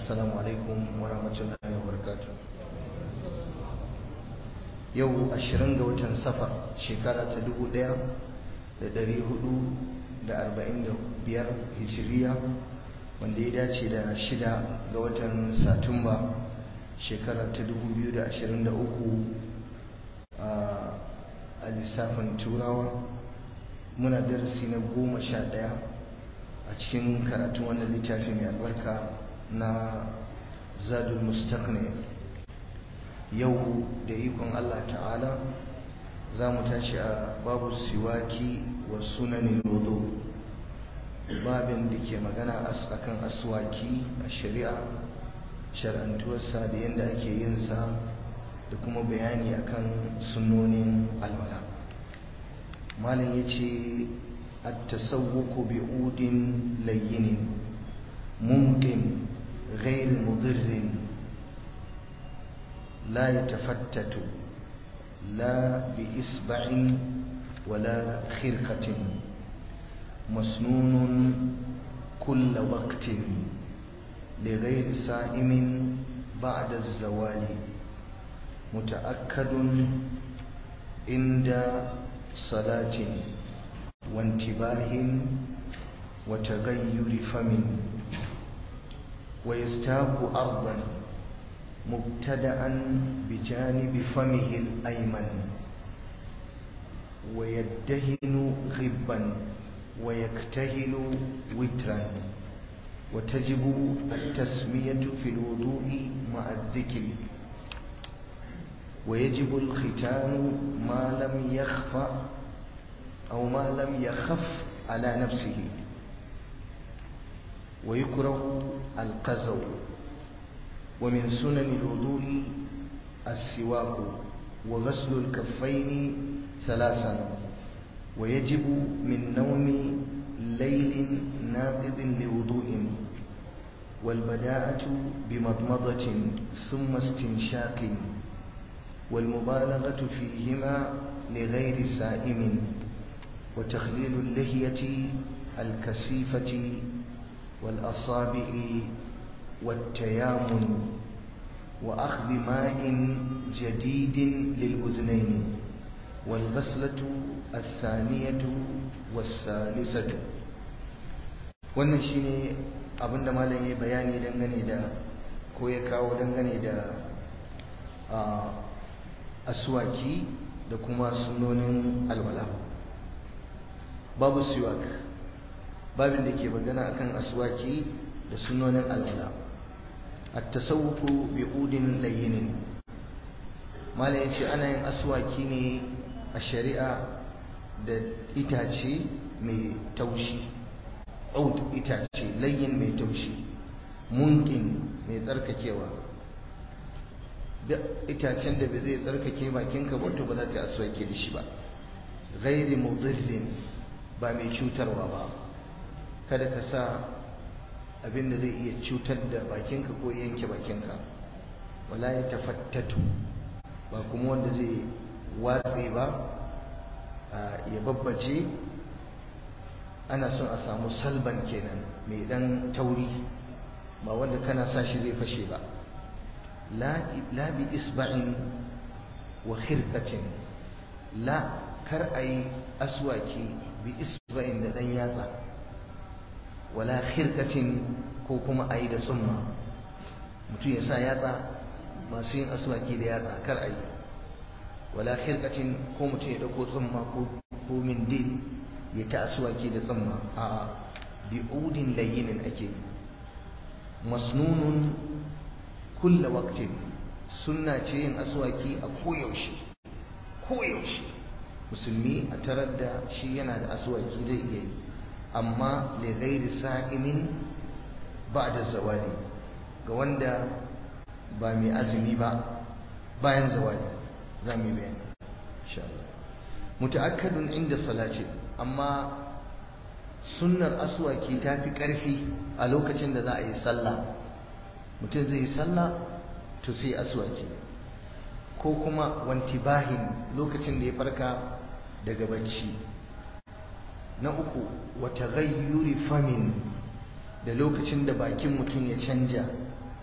assalamu alaikum wa rahmatullahi wa barakatuh yau ashirin ga watan safar shekara ta dubu ɗaya da ɗari hudu da arba'in da biyar hijiriya wanda ya dace da shida ga watan satumba shekara ta dubu biyu da ashirin da uku a lissafin turawa muna darasi na goma sha ɗaya a cikin karatun wannan littafi mai albarka na zadul mustaqni yau da ikon Allah ta'ala za mu tashi a babu siwaki wa sunanin wudu babin da ke magana akan aswaki a shari'a shar'antuwarsa da yadda ake yin sa da kuma bayani akan sunonin alwala malam ya ce التسوق بعود لين ممكن غير مضر لا يتفتت لا بإصبع ولا خرقة مسنون كل وقت لغير سائم بعد الزوال متأكد عند صلاة وانتباه وتغير فم ويستاق أرضا مبتدأ بجانب فمه الأيمن ويدهن غبا ويكتهل وترا وتجب التسمية في الوضوء مع الذكر ويجب الختان ما لم يخفى أو ما لم يخف على نفسه ويكره القزو ومن سنن الوضوء السواك وغسل الكفين ثلاثا ويجب من نوم ليل ناقض لوضوء والبداءة بمضمضة ثم استنشاق والمبالغة فيهما لغير سائم وتخليل اللحية الكثيفة والأصابع والتيامن وأخذ ماء جديد للأذنين والغسلة الثانية والثالثة wannan shine abinda malam ya bayani dangane da ko ya kawo dangane da aswaki da kuma sunonin alwala babu siwak babin da ke magana akan aswaki da sunonin alwala at-tasawwuku bi udin layyin mala yace ana yin aswaki ne a shari'a da itace mai taushi ud itace layyin mai taushi munkin mai tsarkakewa da itacen da bai zai tsarkake bakinka ba to ba za ka aswaki da shi ba ghairi mudirrin ba mai cutarwa ba kada ka sa abin da zai iya cutar da bakinka ko yanke bakinka wala ya tafattatu ba kuma wanda zai watse ba ya babbace ana son a samu salban kenan mai dan tauri ba wanda kana sa shi zai fashe ba la bi isba'in wa khirqatin la kar ayi aswaki bi isba'in da dan yatsa wala khirqatin ko kuma ayi da summa mutum ya sa yatsa masu yin aswaki da yatsa kar ayi wala khirqatin ko mutum ya dauko tsumma ko ko mindil ya ta aswaki da tsumma a bi udin layyinin ake yi masnunun kulla waqtin sunna ce yin aswaki a koyaushe koyaushe musulmi a tarar da shi yana da aswaki zai iya yi amma li ghairi sa'imin ba'da zawali ga wanda ba mai azumi ba bayan zawali za mu yi bayani insha Allah muta'akkadun inda salati amma sunnar aswaki ta fi ƙarfi a lokacin da za a yi sallah mutum zai yi sallah to sai aswaki ko kuma wantibahin lokacin da ya farka daga bacci na uku wata gayyuri famin da lokacin da bakin mutum ya canja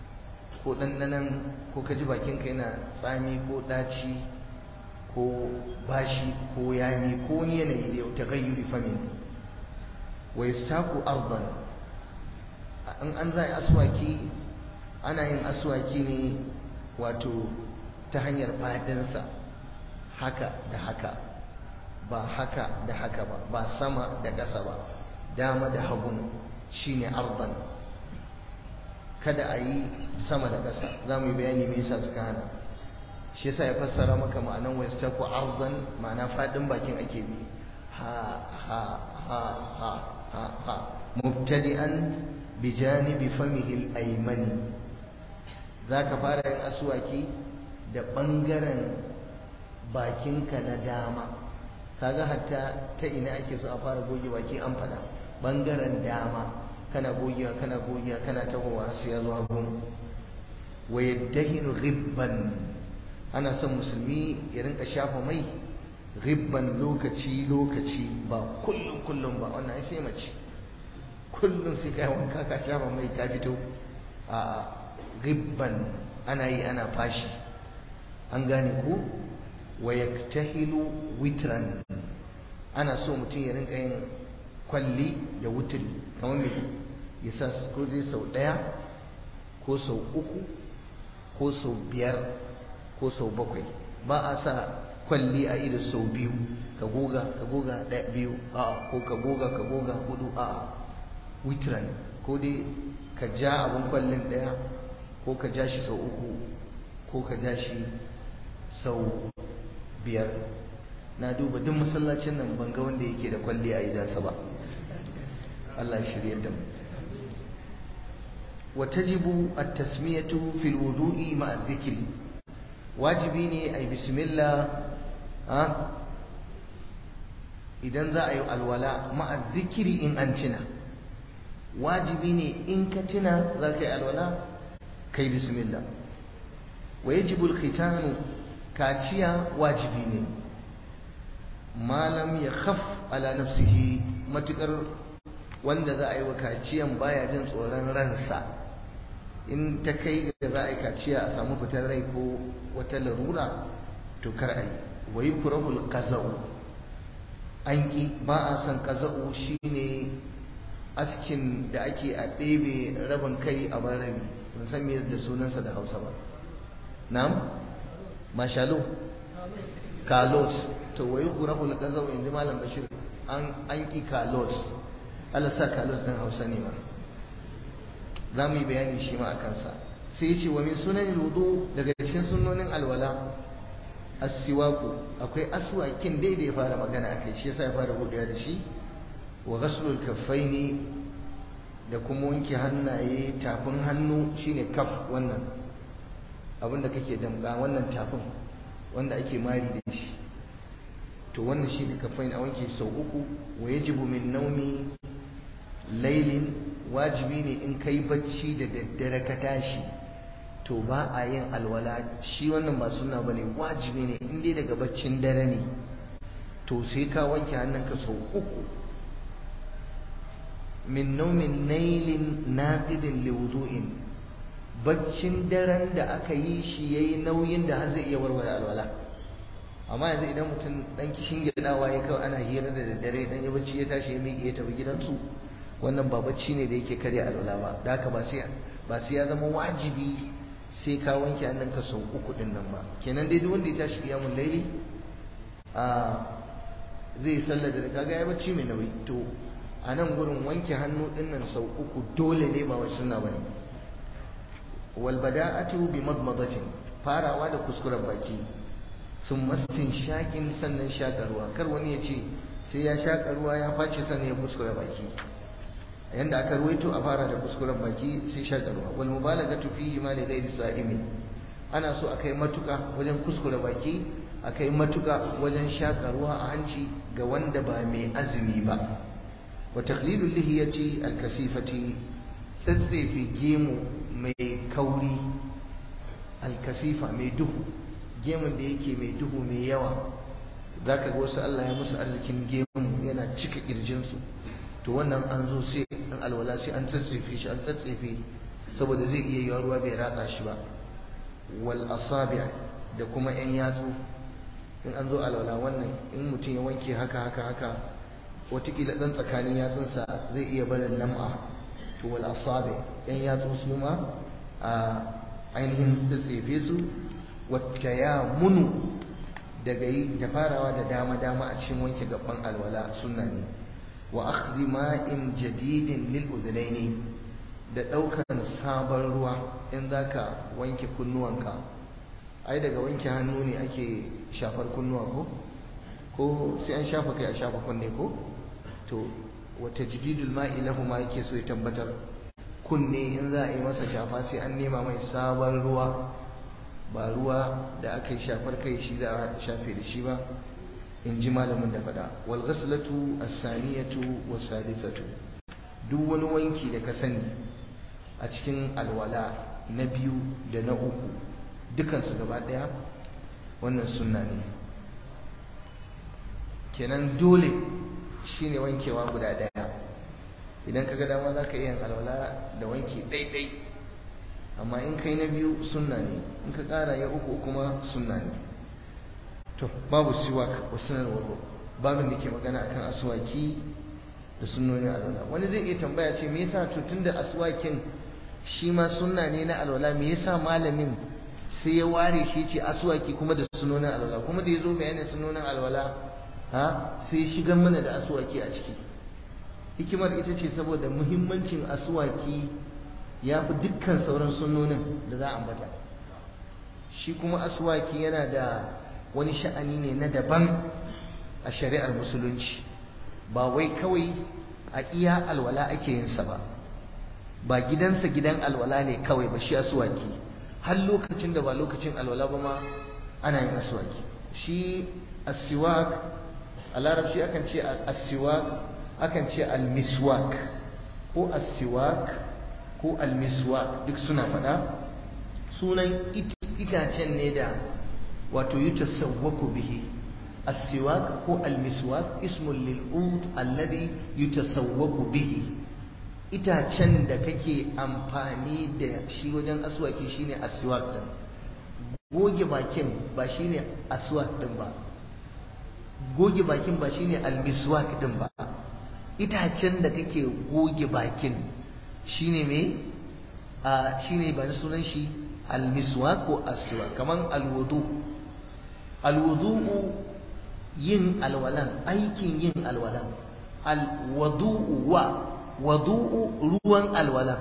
ko ɗanɗanan ko ka ji bakinka yana tsami ko ɗaci ko bashi ko yami ko wani yanayi da ta gayyuri famin wa yastaku ardan in an za aswaki ana yin aswaki ne wato ta hanyar fadinsa haka da haka ba haka da haka ba ba sama da ƙasa ba dama da hagun shine ardan kada a yi sama da ƙasa za mu yi bayani me yasa suka hana shi yasa ya fassara maka ma'anan wa yastaku ardan ma'ana fadin bakin ake bi ha ha ha ha ha ha mubtadi'an bi janibi famihi al-aymani zaka fara yin aswaki da bangaren bakinka na dama kaga hatta ta ina ake so a fara goge baki an fada bangaren dama kana gogewa kana gogewa kana tahowa sai ya zo hagu wa yaddahinu ghibban ana son musulmi ya rinka shafa mai ghibban lokaci lokaci ba kullum kullum ba wannan ai sai mace kullum sai kai wanka ka shafa mai ka fito a ghibban ana yi ana fashi an gane ku wa yaktahilu witran ana so mutum ya rinka yin kwalli da wutri kamar me ya sa ko dai sau ɗaya ko sau uku ko sau biyar ko sau bakwai ba a sa kwalli a ido sau biyu ka goga ka goga ɗaya biyu a ko ka goga ka goga hudu a witran ko dai ka ja abin kwallin ɗaya ko ka ja shi sau uku ko ka ja shi sau biyar na duba duk masallacin nan ban ga wanda yake da kwalli a idansa ba Allah ya shirye da mu وتجب التسمية في الوضوء مع الذكر واجبيني أي بسم الله ها idan za a yi alwala ma'a zikiri in an tuna wajibi ne in ka tuna za ka yi alwala kai bismillah wa yajibu alkhitanu kaciya wajibi ne malam ya khaf ala nafsihi matukar wanda za a yi wa kaciyan baya jin tsoron ransa in ta kai ga za a yi kaciya a samu fitar rai ko wata larura to kar a yi wa yi kurahul kaza'u an ƙi ba a son kaza'u shine askin da ake a ɗebe rabin kai a bar rabi ban san me da sunansa da hausa ba na'am mashalo kalos to wa yi kurahul kaza'u in ji malam bashir an ƙi kalos Allah sa kalos ɗin hausa ne ma za mu yi bayani shi ma a kansa sai ce wa min sunanin wudu daga cikin sunonin alwala asiwaku akwai aswakin dai da ya fara magana a kai shi yasa ya fara buɗewa da shi wa ghaslul kaffaini da kuma wanke hannaye tafin hannu shine kaf wannan abinda kake damga wannan tafin wanda ake mari da shi to wannan shine kaffain a wanke sau uku wa yajibu min naumi lailin wajibi ne in kai bacci da daddare ka tashi to ba a yin alwala shi wannan ba suna ba ne wajibi ne in dai daga baccin dare ne to sai ka wanke hannunka sau uku min naumin nailin naqidin liwudu'in baccin daren da aka yi shi yayi nauyin da har zai iya warware alwala amma yanzu idan mutum dan kishin gidawa ya kawai ana hira da daddare dan ya bacci ya tashi ya miƙe ya tafi gidansu wannan ba bacci ne da yake karya alwala ba da haka ba sai ba sai ya zama wajibi sai ka wanke hannunka sau uku din nan ba kenan dai duk wanda ya tashi qiyamul laili a zai sallar da kaga ya bacci mai nauyi to a nan gurin wanke hannu din nan sau uku dole ne ba wai sunna bane wal bada'atu bi madmadatin farawa da kuskuren baki sun mastin shakin sannan shakarwa kar wani ya ce sai ya shakarwa ya face sannan ya kuskure baki yanda aka ruwaito a fara da kuskuren baki sai shakarwa wal mubalagatu fihi ma li ghairi sa'imin ana so akai matuka wajen kuskure baki akai matuka wajen shakarwa a hanci ga wanda ba mai azumi ba wa taqlilul lihiyati al kasifati tsatsefe gemu mai kauri al kasifa mai duhu gemun da yake mai duhu mai yawa zaka ga wasu Allah ya musu arzikin gemu yana cika kirjinsu to wannan an zo sai an alwala sai an tsatsefe shi an tsatsefe saboda zai iya yiwa ruwa bai ratsa shi ba wal asabi' da kuma yan yatsu in an zo alwala wannan in mutum ya wanke haka haka haka watakila ɗan tsakanin yatsunsa zai iya barin lam'a to wal asabi yan yatsu su ma a ainihin tsatsefe su wata ya munu daga yi da farawa da dama dama a cikin wanke gaban alwala sunna ne wa akhdhi ma'in jadidin lil udhnaini da daukan sabon ruwa in zaka wanke kunnuwanka ai daga wanke hannu ne ake shafar kunnuwa ko ko sai an shafa kai a shafa kunne ko to wata jididul ma'i lahu ma yake so ya tabbatar kunne in za a yi masa shafa sai an nema mai sabon ruwa ba ruwa da aka yi shafar kai shi za a shafe da shi ba in ji malamin da faɗa wal ghaslatu as-saniyatu was-salisatu duk wani wanki da ka sani a cikin alwala na biyu da na uku dukansu gaba ɗaya wannan sunna ne kenan dole shine wankewa guda ɗaya idan ka ga dama za ka iya alwala da wanki ɗaiɗai amma in kai na biyu sunna ne in ka ƙara ya uku kuma sunna ne to babu siwak wa sunan wazo babin da ke magana akan aswaki da sunnonin alwala wani zai iya tambaya ce me yasa to tunda aswakin shi ma sunna ne na alwala me yasa malamin sai ya ware shi ce aswaki kuma da sunnonin alwala kuma da ya zo bayanin sunnonin alwala ha sai shigar mana da aswaki a ciki hikimar ita ce saboda muhimmancin aswaki ya fi dukkan sauran sunnonin da za a ambata shi kuma aswaki yana da wani sha'ani ne na daban a shari'ar musulunci ba wai kawai a iya alwala ake yin sa ba ba gidansa gidan alwala ne kawai ba shi aswaki har lokacin da ba lokacin alwala ba ma ana yin aswaki shi asiwak a larabci akan ce asiwak akan ce almiswak ko asiwak ko almiswak duk suna faɗa sunan itacen ne da wato yutasawwaku bihi asiwak ko almiswak ismun lil'ud alladhi yutasawwaku bihi itacen da kake amfani da shi wajen aswaki shine aswak din goge bakin ba shine aswak din ba goge bakin ba shine almiswak din ba itacen da kake goge bakin shine me a shine ba sunan shi almiswak ko aswak kaman alwudu alwudu yin alwalan aikin yin alwalan alwudu wa wadu'u ruwan alwala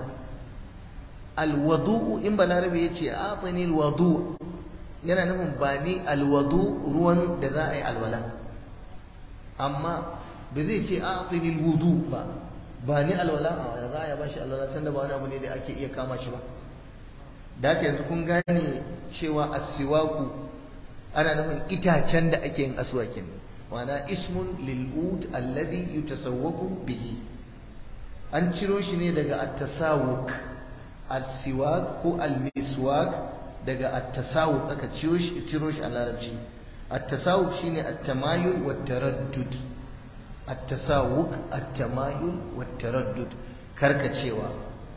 alwadu'u in balarabe ya ce afani alwadu yana nufin ba ni alwadu ruwan da za a yi alwala amma ba zai ce afani alwudu ba ba ni alwala a za a yi bashi alwala tun da ba wani abu ne da ake iya kama shi ba da haka yanzu kun gane cewa asiwaku ana nufin itacen da ake yin aswakin wana ismun lil'ud alladhi yutasawwaku bihi an ciro shi ne daga at-tasawuk al-siwak ko al-miswak daga at-tasawuk aka ciro shi ciro shi a larabci at-tasawuk shine at-tamayul wa taraddud at-tasawuk at-tamayul wa taraddud karkacewa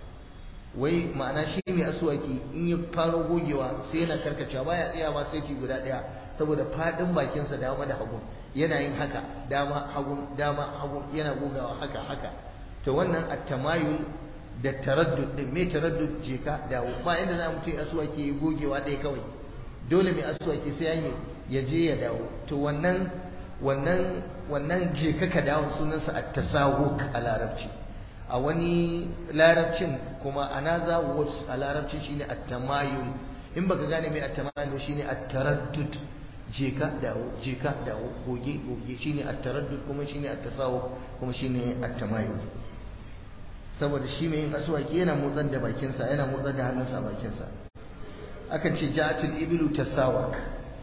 wai ma'ana shi mai asuwaki in ya faro gogewa sai yana karkacewa baya tsayawa sai ci guda daya saboda fadin bakinsa dama da hagu yana yin haka dama hagu dama hagu yana gogawa haka haka to wannan at-tamayul da taraddud din me taraddud je ka dawo ba inda za mu ce aswaki ya gogewa ɗaya kawai dole mai aswaki sai ya ya je ya dawo to wannan wannan wannan je ka ka dawo sunansa at-tasawuk a larabci a wani larabcin kuma another words a larabci shine at-tamayul in baka gane me at-tamayul shine at-taraddud je ka dawo je ka dawo goge goge shine at-taraddud kuma shine at-tasawuk kuma shine at-tamayul saboda shi mai yin aswaki yana motsar da bakinsa yana motsar da hannunsa a bakinsa akan ce ja'atul ibilu tasawak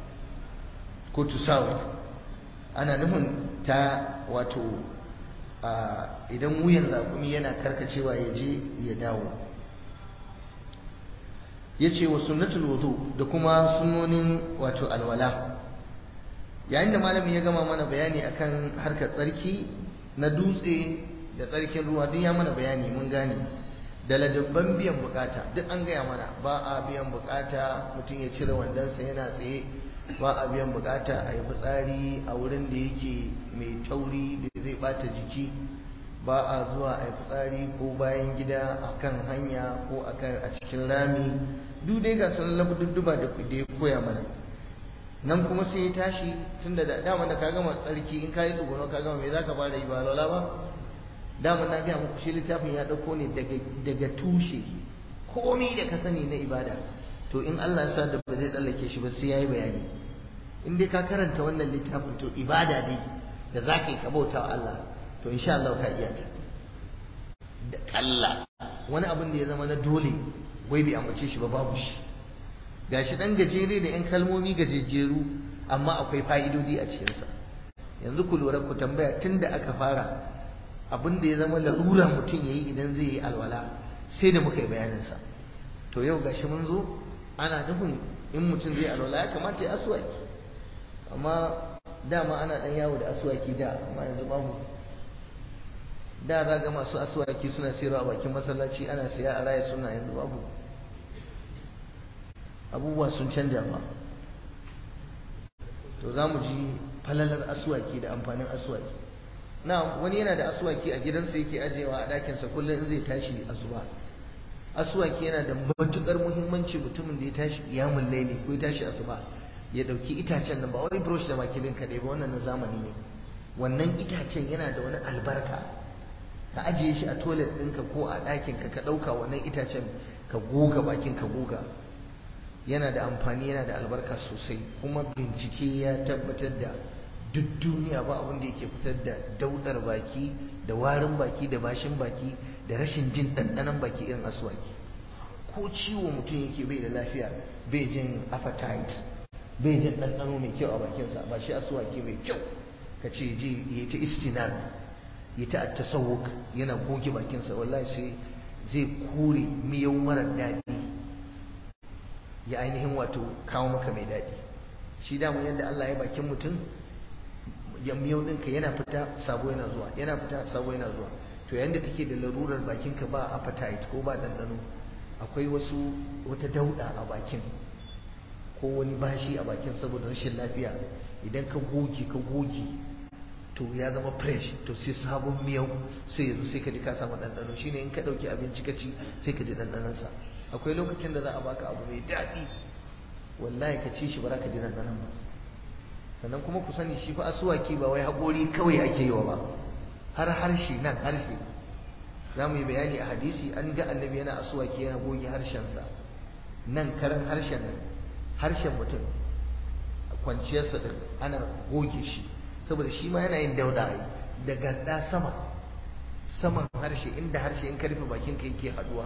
ko tusawak ana nufin ta wato idan wuyan zakumi yana karkacewa ya je ya dawo ya ce wa sunnatul wudu da kuma sunnonin wato alwala yayin da malamin ya gama mana bayani akan harkar tsarki na dutse da tsarkin ruwa duk ya mana bayani mun gane da ladabban biyan bukata duk an gaya mana ba a biyan bukata mutum ya cire wandonsa yana tsaye ba a biyan bukata a yi fitsari a wurin da yake mai tauri da zai bata jiki ba a zuwa a yi fitsari ko bayan gida a kan hanya ko a cikin rami duk dai ga sun labududduba da ya koya mana nan kuma sai ya tashi tun da dama da ka gama tsarki in ka yi tsuguno ka gama me za ka fara yi ba lola ba dama na gaya muku shi littafin ya ɗauko ne daga tushe komi da ka sani na ibada to in Allah ya sa da ba zai tsallake shi ba sai ya yi bayani in dai ka karanta wannan littafin to ibada ne da za ka yi ka bauta wa Allah to insha Allah ka iya ta da kalla wani abin da ya zama na dole wai bai ambace shi ba babu shi gashi dan gajere da yan kalmomi gajejjeru amma akwai fa'idodi a cikinsa yanzu ku lura ku tambaya tun da aka fara abin da ya zama larura mutum ya yi idan zai yi alwala sai da muka yi bayaninsa to yau gashi mun zo ana nufin in mutum zai alwala ya kamata ya aswaki amma dama ana dan yawo da aswaki da amma yanzu babu da za ga masu aswaki suna sayarwa a bakin masallaci ana siya a raya suna yanzu babu abubuwa sun canja ba to za mu ji falalar aswaki da amfanin aswaki na wani yana da aswaki a gidansa yake ajiyewa a ɗakinsa kullum in zai tashi asuba aswaki yana da matukar muhimmanci mutumin da ya tashi kiyamun laili ko ya tashi asuba ya ɗauki itacen nan ba wai brush da makilin kaɗai ba wannan na zamani ne wannan itacen yana da wani albarka ka ajiye shi a toilet ɗinka ko a ɗakinka ka ɗauka wannan itacen ka goga bakin ka goga yana da amfani yana da albarka sosai kuma bincike ya tabbatar da duk duniya ba abin da yake fitar da daudar baki da warin baki da bashin baki da rashin jin ɗanɗanon baki irin aswaki ko ciwo mutum yake bai da lafiya bai jin appetite bai jin ɗanɗano mai kyau a bakinsa ba shi aswaki mai kyau ka ce ji ya ta istinar ya ta tasawuk yana goge bakinsa wallahi sai zai kore miyau mara daɗi ya ainihin wato kawo maka mai daɗi shi damu yadda Allah ya bakin mutum ya miyau ɗinka yana fita sabo yana zuwa yana fita sabo yana zuwa to yayin da kake da larurar bakinka ba appetite ko ba ɗanɗano akwai wasu wata dauɗa a bakin ko wani bashi a bakin saboda rashin lafiya idan ka goge ka goge to ya zama fresh to sai sabon miyau sai yanzu sai ka ji ka samu ɗanɗano shine in ka ɗauki abinci ka ci sai ka ji ɗanɗanonsa akwai lokacin da za a baka abu mai daɗi wallahi ka ci shi ba za ka ji ɗanɗanon ba sannan kuma ku sani shi fa asuwaki ba wai haƙori kawai ake yi wa ba har harshe nan harshe za mu yi bayani a hadisi an ga annabi yana asuwaki yana goge harshensa nan karan harshen nan harshen mutum kwanciyarsa din ana goge shi saboda shi ma yana yin dauda da ganda sama saman harshe inda harshe in karfe bakin ka yake haduwa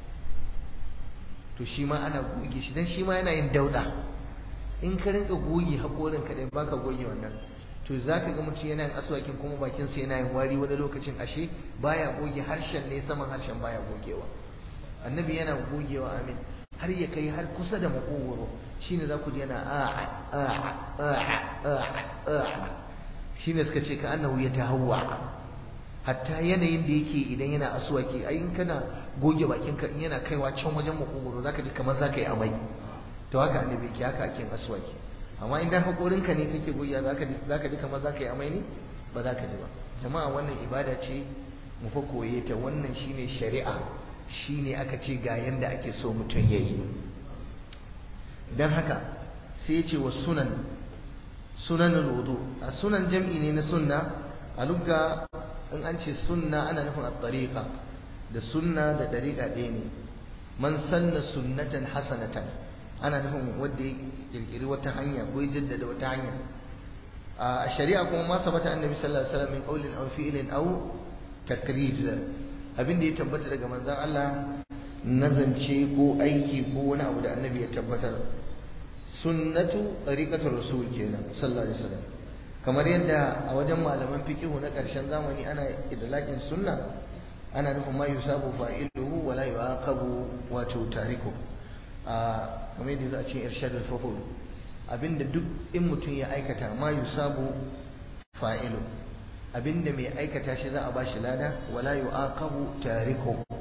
to shi ma ana goge shi dan shi ma yana yin dauda in ka rinka goge hakorin ka dai baka goge wannan to zaka ga mutum yana yin aswakin kuma bakin sa yana yin wari wani lokacin ashe baya goge harshen ne saman harshen baya gogewa annabi yana gogewa amin har ya kai har kusa da makogoro shine za ku ji yana a'a a'a a'a a'a shine suka ce ka annahu ya tahawwa hatta yanayin da yake idan yana aswaki ai in kana goge bakin ka in yana kaiwa can wajen makogoro zaka ji kamar zaka yi amai to haka annabi yake haka ake aswaki amma idan hakorin ka ne kake goge zaka ji zaka ji kamar zaka yi amai ne ba zaka ji ba jama'a wannan ibada ce mu fa koye ta wannan shine shari'a shine aka ce ga yanda ake so mutum yayi dan haka sai ya ce wa sunan sunanul wudu a sunan jam'i ne na sunna a lugga in an ce sunna ana nufin at-tariqa da sunna da dariqa ɗaya ne man sanna sunnatan hasanatan ana nufin wanda ya kirkiri wata hanya ko ya jaddada wata hanya a shari'a kuma ma sabata annabi sallallahu alaihi wasallam min qawlin aw fi'lin aw takrir abin da ya tabbata daga manzon Allah nazance ko aiki ko wani abu da annabi ya tabbatar sunnatu tariqatul rasul kenan sallallahu alaihi wasallam kamar yadda a wajen malaman fiqihu na ƙarshen zamani ana idlaqin sunna ana nufin ma yusabu fa'iluhu wa la yu'aqabu wato tariku a kamar yadda za a ce irshadul fuhul abinda duk in mutum ya aikata ma yusabu fa'ilu abinda mai aikata shi za a bashi lada wa la yu'aqabu tariku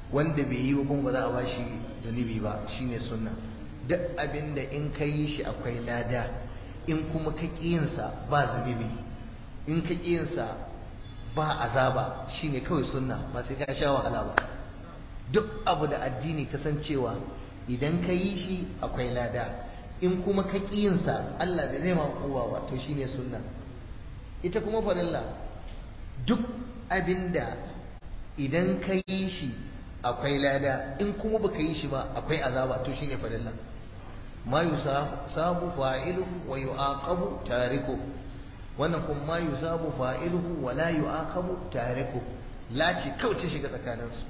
wanda bai yi kuma ba za a bashi zunubi ba shine sunna duk abin da in ka yi shi akwai lada in kuma ka ƙiyinsa ba zunubi in ka ƙiyinsa ba azaba shine kawai sunna ba sai ka sha wahala ba duk abu da addini kasancewa idan ka yi shi akwai lada in kuma ka ƙiyinsa Allah bai zai ma kowa ba to shine sunna ita kuma farilla duk abinda idan ka yi shi akwai lada in kuma baka yi shi ba akwai azaba to shine farilla ma yusabu fa'iluhu wa yu'aqabu tariku wannan kuma ma yusabu fa'iluhu wa la yu'aqabu tariku la ce kauce shiga tsakaninsu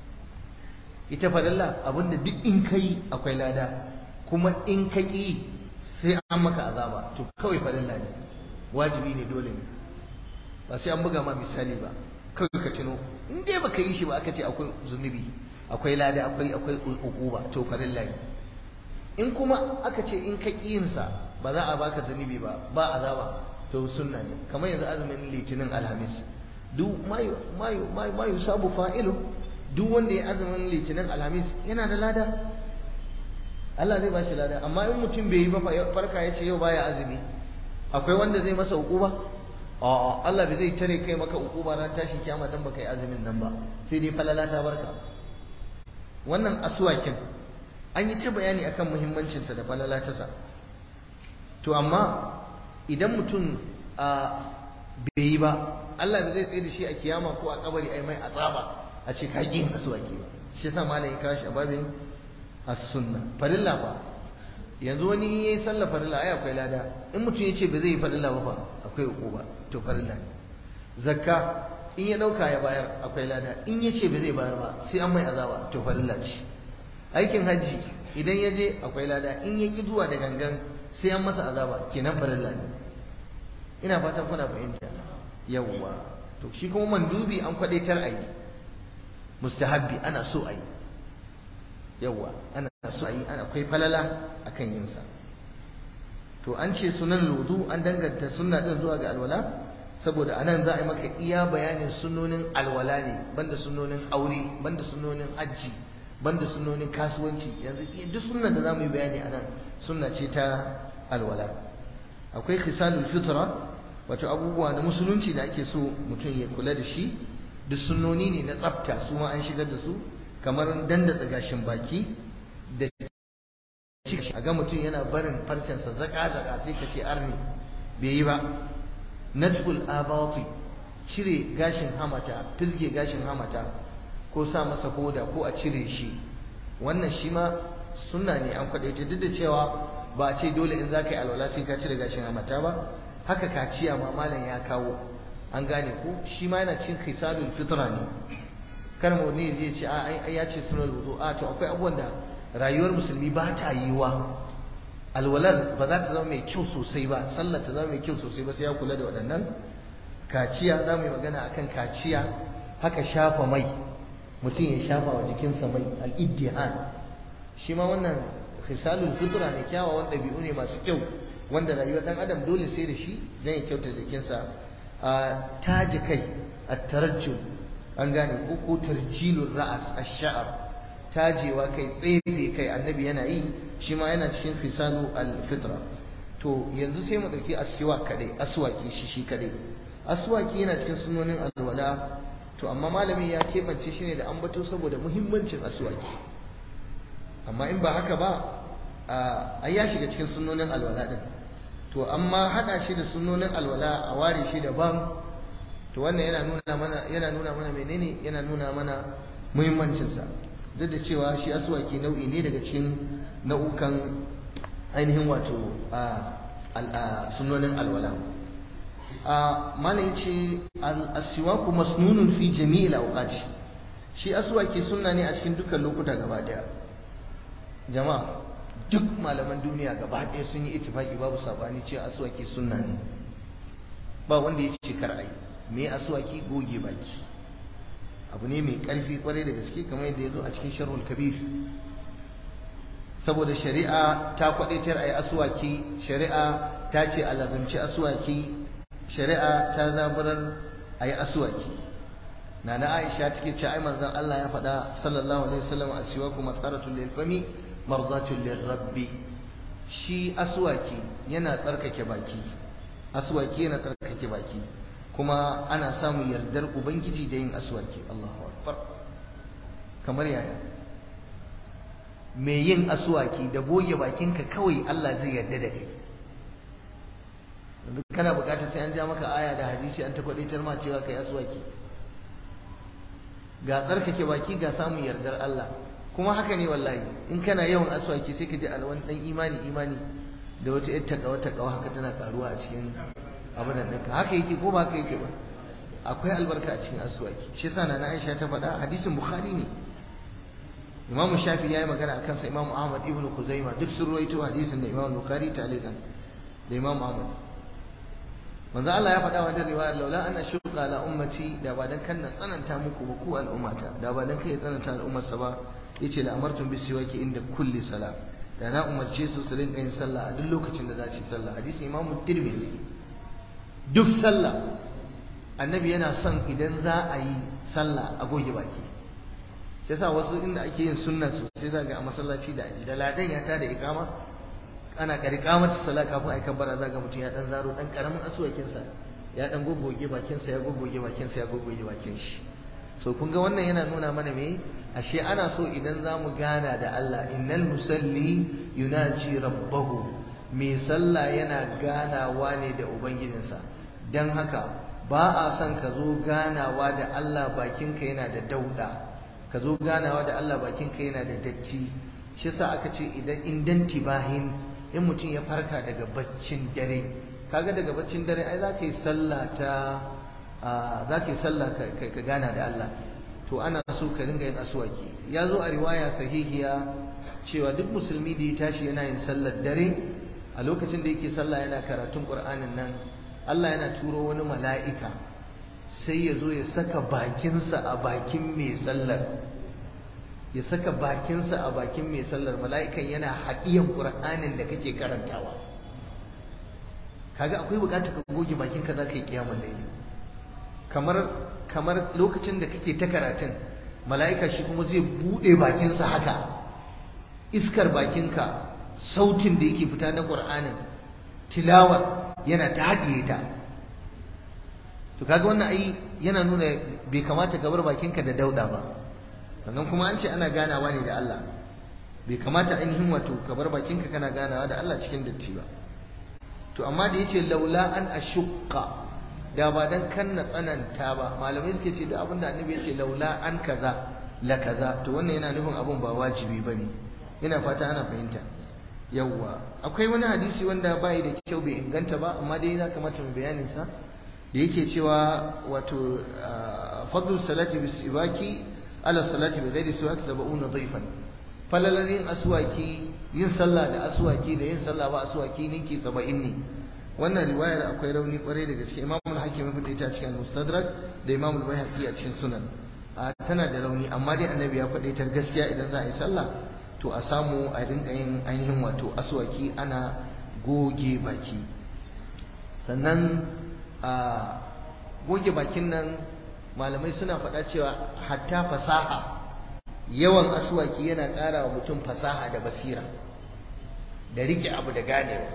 ita farilla abinda duk in kai akwai lada kuma in ka ƙi sai an maka azaba to kawai farilla ne wajibi ne dole ne ba sai an buga ma misali ba kawai ka tuno in dai baka yi shi ba aka ce akwai zunubi akwai lada akwai akwai ukuba to farilla ne in kuma aka ce in ka ƙiyinsa ba za a baka zunubi ba ba azaba to sunna ne kamar yanzu azumin litinin alhamis duk mayu mayu mayu sabu fa'ilu duk wanda ya azumin litinin alhamis yana da lada Allah zai bashi lada amma in mutum bai yi ba farka ya ce yau baya azumi akwai wanda zai masa hukuma a'a Allah bai zai tare kai maka hukuma ran tashi kiyama dan baka yi azumin nan ba sai dai falala ta barka wannan aswakin an yi ta bayani akan muhimmancin sa da falala ta sa to amma idan mutum a bai yi ba Allah bai zai tsaye da shi a kiyama ko a kabari ai mai azaba a ce ka yin aswaki ba shi yasa malam ya kawo shi a babin as-sunna farilla ba yanzu wani yayi sallah farilla ai akwai lada in mutum ya ce ba zai yi farilla ba fa akwai ba to farilla ne zakka in ya dauka ya bayar akwai lada in ya ce ba zai bayar ba sai an mai azaba to farilla ce aikin hajji idan ya je akwai lada in ya ki zuwa da gangan sai an masa azaba kenan farilla ne ina fatan kuna fahimta yawwa to shi kuma mandubi an kwadaitar a yi mustahabbi ana so a yi yawwa ana so a yi ana akwai falala akan yinsa to an ce sunan ludu an danganta sunna din zuwa ga alwala saboda anan za a yi maka iya bayanin sunonin alwala ne banda sunonin aure banda sunonin hajji banda sunonin kasuwanci yanzu duk sunnan da za mu yi bayani anan sunna ce ta alwala akwai khisalul fitra wato abubuwa na musulunci da ake so mutum ya kula da shi duk sunnoni ne na tsafta su ma an shigar da su kamar dandatsa gashin baki da ciki a ga mutum yana barin farcensa zaka-zaka sai ka ce arni bai yi ba natful abati cire gashin hamata fisge gashin hamata ko sa masa hoda ko a cire shi wannan shi ma sunna ne an kwadaita duk da cewa ba a ce dole in za ka yi alwala sai ka cire gashin hamata ba haka kaciya ma malam ya kawo an gane ko shi ma yana cin khisalul fitra ne kar mu ne zai ce a ya ce sunan wudu a to akwai abubuwan da rayuwar musulmi ba ta yiwa alwalar ba za ta zama mai kyau sosai ba sallar ta zama mai kyau sosai ba sai ya kula da waɗannan kaciya za mu yi magana akan kaciya haka shafa mai mutum ya shafa wa jikinsa mai al-iddihan shi ma wannan khisalul fitra ne kyawawan ɗabi'u ne masu kyau wanda rayuwar ɗan adam dole sai da shi zai ya kyauta jikinsa a taji kai a tarajjul an gane ko ko tarjilul ra'as ash-sha'r tajewa kai tsefe kai annabi yana yi shi ma yana cikin fisalu al-fitra to yanzu sai mu dauki aswa kadai aswaki shi shi kadai aswaki yana cikin sunonin alwala to amma malamin ya kebance shi ne da ambato saboda muhimmancin aswaki amma in ba haka ba a ya shiga cikin sunonin alwala din to amma hada shi da sunonin alwala a ware shi daban to wannan yana nuna mana yana nuna mana menene yana nuna mana muhimmancinsa duk da cewa shi aswaki nau'i ne daga cikin nau'ukan ainihin wato sunonin alwala malam yace al-aswaku masnunun fi jami'il awqati shi aswaki sunna ne a cikin dukkan lokuta gaba daya jama'a duk malaman duniya gaba daya sun yi ittifaki babu sabani cewa aswaki sunna ne ba wanda ya ce kar ayi me aswaki goge baki abu ne mai ƙarfi kwarai da gaske kamar yadda ya zo a cikin sharhul kabir saboda shari'a ta kwadaitar a yi asuwaki shari'a ta ce a lazamci asuwaki shari'a ta zaburar a yi asuwaki nana Aisha take ce ai manzon Allah ya faɗa sallallahu alaihi wasallam aswaku mataratul lil fami mardatul lirabbi shi aswaki yana tsarkake baki aswaki yana tsarkake baki kuma ana samun yardar ubangiji da yin aswaki Allahu akbar kamar yaya mai yin aswaki da goge bakinka kawai Allah zai yarda da kai kana bukatar sai an ja maka aya da hadisi an ta kwadaitar ma cewa kai aswaki ga tsarkake baki ga samun yardar Allah kuma haka ne wallahi in kana yawan aswaki sai ka ji alwan dan imani imani da wata yar takawa takawa haka tana karuwa a cikin abin da ɗinka haka yake ko ba haka yake ba akwai albarka a cikin aswaki shi yasa na Aisha ta faɗa hadisin Bukhari ne Imam Shafi yayi magana akan sa Imam Ahmad ibn Khuzaimah duk sun ruwaito hadisin da Imam Bukhari ta'alikan da Imam Ahmad manzo Allah ya faɗa wa da riwayar laula an ashqa ala ummati da ba dan kan na tsananta muku ba ku al'ummata da ba dan kai tsananta al'ummar sa ba yace la amartum bis siwaki inda kulli sala da na umarce su su rinka yin sallah a duk lokacin da za su yi sallah hadisi Imam Tirmidhi duk sallah annabi yana son idan za a yi sallah a goge baki shi yasa wasu inda ake yin sunna sosai za ga a masallaci da da ladan ya tada ikama ana karika mata sallah kafin a yi kabbara za ga mutum ya dan zaro dan karamin asuwakinsa ya dan goggoge bakinsa ya goggoge bakinsa ya goggoge bakin shi so kun ga wannan yana nuna mana me ashe ana so idan za mu gana da Allah innal musalli yunaji rabbahu mai sallah yana ganawa ne da ubangijinsa dan haka ba a son ka zo ganawa da Allah bakinka yana da dauda ka zo ganawa da Allah bakinka yana da datti shi yasa aka ce idan indan tibahin in mutum ya farka daga baccin dare kaga daga baccin dare ai za ka yi sallah ta za ka yi sallah ka gana da Allah to ana so ka ringa yin aswaki ya zo a riwaya sahihiya cewa duk musulmi da ya tashi yana yin sallar dare a lokacin da yake sallah yana karatun qur'anin nan Allah yana turo wani mala'ika sai ya zo ya saka bakinsa a bakin mai sallar ya saka bakinsa a bakin mai sallar mala'ikan yana haɗiyan ƙur'anin da kake karantawa kaga akwai buƙatar ka goge bakinka za ka yi ƙiyamun laili kamar kamar lokacin da kake ta karatun mala'ika shi kuma zai buɗe bakinsa haka iskar bakinka sautin da yake fita na ƙur'anin tilawar yana ta haɗiye ta to kaga wannan ai yana nuna bai kamata ka bar bakinka da dauda ba sannan kuma an ce ana ganawa ne da Allah bai kamata ainihin wato ka bar bakinka kana ganawa da Allah cikin datti ba to amma da yace laula an ashqa da ba dan kan na tsananta ba malamai suke ce da abin da annabi yace laula an kaza la kaza to wannan yana nufin abun ba wajibi bane ina fata ana fahimta yawwa akwai wani hadisi wanda bai da kyau bai inganta ba amma dai na kamata mu bayanin sa da yake cewa wato fadlu salati bis ibaki ala salati bi ghairi siwak sab'una dhayfan falalar yin aswaki yin sallah da aswaki da yin sallah ba aswaki ninki 70 ne wannan riwayar akwai rauni kwarai da gaske Imam al-Hakim ya fada ta cikin Mustadrak da Imam al-Baihaqi a cikin Sunan tana da rauni amma dai Annabi ya faɗe ta gaskiya idan za a yi sallah to a samu a rinka yin ainihin wato aswaki ana goge baki sannan a goge bakin nan malamai suna faɗa cewa hatta fasaha yawan asuwaki yana ƙara wa mutum fasaha da basira da rike abu da ganewa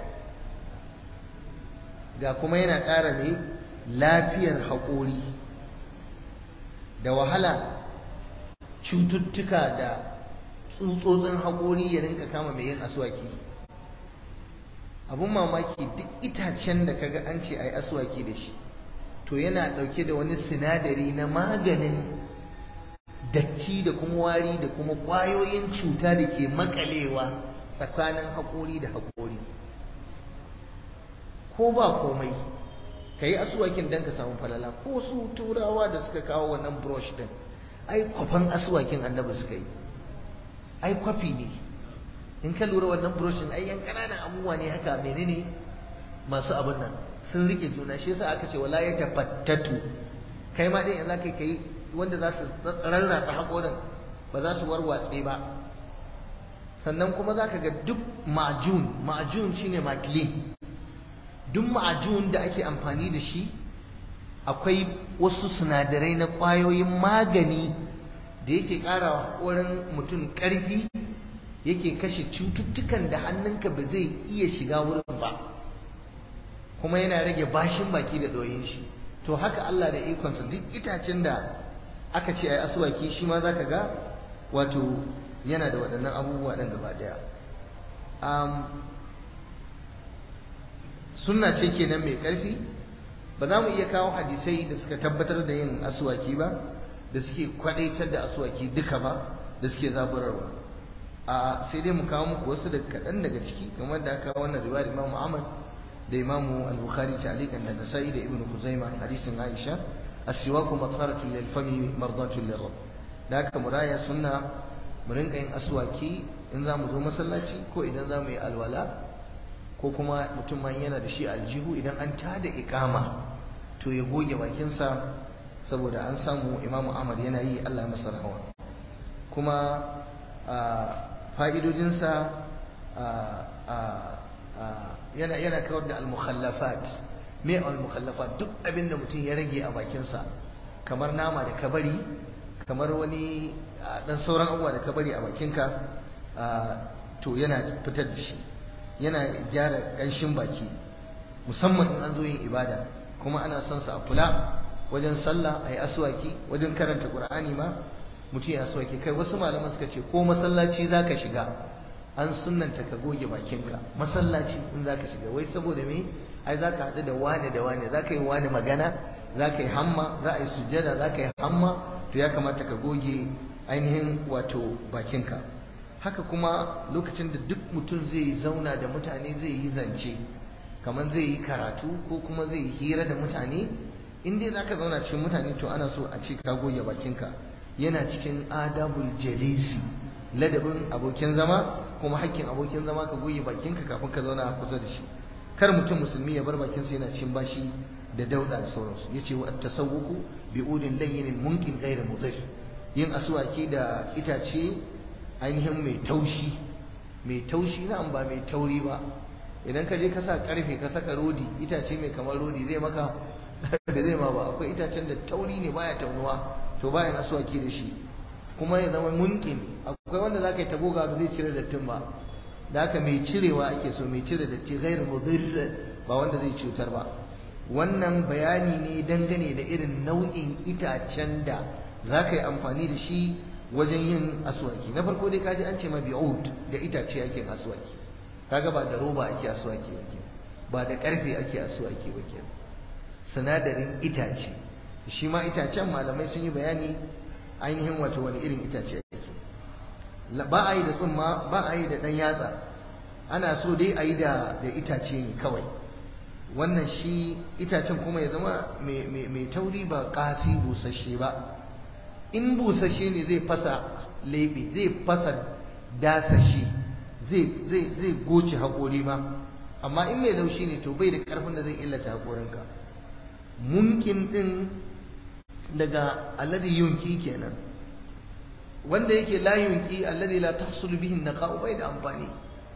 ga kuma yana ƙara ne lafiyar haƙori da wahala cututtuka da tsutsotsin haƙori ya rinka kama mai yin asuwaki abun mamaki duk itacen da kaga an ce a yi asuwaki da shi to yana ɗauke da wani sinadari na maganin datti da kuma wari da kuma ƙwayoyin cuta da ke makalewa tsakanin haƙori da haƙori ko ba komai ka yi asuwakin don ka samu falala ko su turawa da suka kawo wannan brush din ai kwafan asuwakin annabi suka yi ai kwafi ne in ka lura wannan brush din ai yan ƙananan abubuwa ne haka menene masu abin nan sun rike juna shi yasa aka ce wala ya tafattatu kai ma din yanzu kai kai wanda za su rarratsa haƙorin ba za su warwatse ba sannan kuma za ka ga duk ma'ajun ma'ajun shine maklin duk ma'ajun da ake amfani da shi akwai wasu sinadarai na ƙwayoyin magani da yake ƙara wa haƙorin mutum ƙarfi yake kashe cututtukan da hannunka ba zai iya shiga wurin ba kuma yana rage bashin baki da ɗoyin shi to haka Allah da ikonsa duk itacen da aka ce ai asuwaki shi ma za ka ga wato yana da waɗannan abubuwa ɗin gaba ɗaya sunna ce kenan mai ƙarfi ba za mu iya kawo hadisai da suka tabbatar da yin asuwaki ba da suke kwadaitar da asuwaki duka ba da suke zaburarwa a sai dai mu kawo muku wasu da kaɗan daga ciki kamar da aka wannan riwayar Imam Ahmad da Imam Al-Bukhari ta'liqan da Nasa'i da Ibn Khuzaimah hadisin Aisha as-siwaku matharatun lil fami mardatun lir rabb da haka muraya sunna mu rinka yin aswaki in za mu zo masallaci ko idan za mu yi alwala ko kuma mutum ma yana da shi aljihu idan an tada iqama to ya goge bakinsa saboda an samu Imam Ahmad yana yi Allah ya masa rahama kuma fa'idodinsa yana yana kawar da al-mukhallafat me al-mukhallafat duk abinda mutum ya rage a bakinsa kamar nama da kabari kamar wani dan sauran abubuwa da kabari a bakinka to yana fitar da shi yana gyara ƙanshin baki musamman in an zo yin ibada kuma ana son sa a kula wajen sallah a yi aswaki wajen karanta qur'ani ma mutum ya aswaki kai wasu malaman suka ce ko masallaci za ka shiga an sunnanta ka goge bakinka masallaci in za ka shiga wai saboda me ai za ka haɗu da wane da wane za ka yi wane magana za ka yi hamma za a yi sujjada za ka yi hamma to ya kamata ka goge ainihin wato bakinka haka kuma lokacin da duk mutum zai zauna da mutane zai yi zance kamar zai yi karatu ko kuma zai yi hira da mutane in dai za ka zauna cikin mutane to ana so a ce ka goge bakinka yana cikin adabul jalisi ladabin abokin zama kuma hakkin abokin zama ka goge bakinka kafin ka zauna kusa da shi kar mutum musulmi ya bar bakinsa yana cikin bashi da dauda da sauransu yace wa at-tasawwuku bi udin layyin munkin ghayr mudir yin aswaki da itace ainihin mai taushi mai taushi na ba mai tauri ba idan ka je ka sa karfe ka saka rodi itace mai kamar rodi zai maka da zai ma ba akwai itacen da tauri ne baya taunuwa to bayan aswaki da shi kuma ya zama munkin akwai wanda zaka yi tagoga ba zai cire dattin ba da haka mai cirewa ake so mai cire datti ghayr mudir ba wanda zai cutar ba wannan bayani ne dangane da irin nau'in itacen da za ka yi amfani da shi wajen yin aswaki na farko dai kaji an ce ma bi'ud da itace ake aswaki kaga ba da roba ake aswaki ba ke ba da karfe ake aswaki ba ke sinadarin itace shi ma itacen malamai sun yi bayani ainihin wato wani irin itace ake ba a yi da tsumma ba a yi da ɗan yatsa ana so dai a yi da itace ne kawai wannan shi itacen kuma ya zama mai tauri ba kasi busasshe ba in busasshe ne zai fasa lebe zai fasa dasashi zai goce haƙori ma amma in mai laushi ne to bai da ƙarfin da zai illata haƙorinka munkin ɗin daga alladhi yunki kenan wanda yake la yunki alladhi la tahsul bihi naqa'u bai da amfani